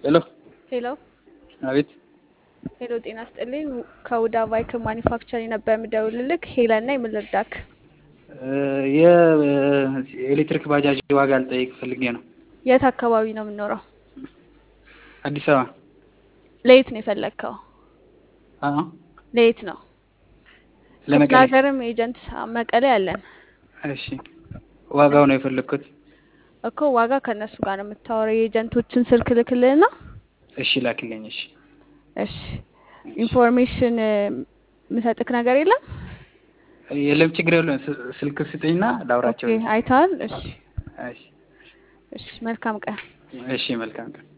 ሄሎ ሄሎ አቤት ሄሎ፣ ጤና ስጥልኝ። ከውዳ ቫይክ ማኒፋክቸር ነበር የምደውልልክ። ሄለን ነኝ። ምን ልርዳክ? የኤሌክትሪክ ባጃጅ ዋጋ ልጠይቅ ፈልጌ ነው። የት አካባቢ ነው የምኖረው? አዲስ አበባ ለየት ነው የፈለግከው? አዎ፣ ለየት ነው? ክፍለ ለመቀሌ። ሀገርም ኤጀንት መቀሌ አለን እሺ፣ ዋጋው ነው የፈለግኩት። እኮ ዋጋ ከእነሱ ጋር ነው የምታወራው። የኤጀንቶችን ስልክ ልክልህና እሺ፣ ላክልኝ። እሺ፣ እሺ ኢንፎርሜሽን የምሰጥክ ነገር የለም። የለም ችግር የለም። ስ- ስልክ ስጠኝና ላውራቸው። ኦኬ አይተሃል? እሺ እሺ፣ እሺ መልካም ቀን። እሺ፣ መልካም ቀን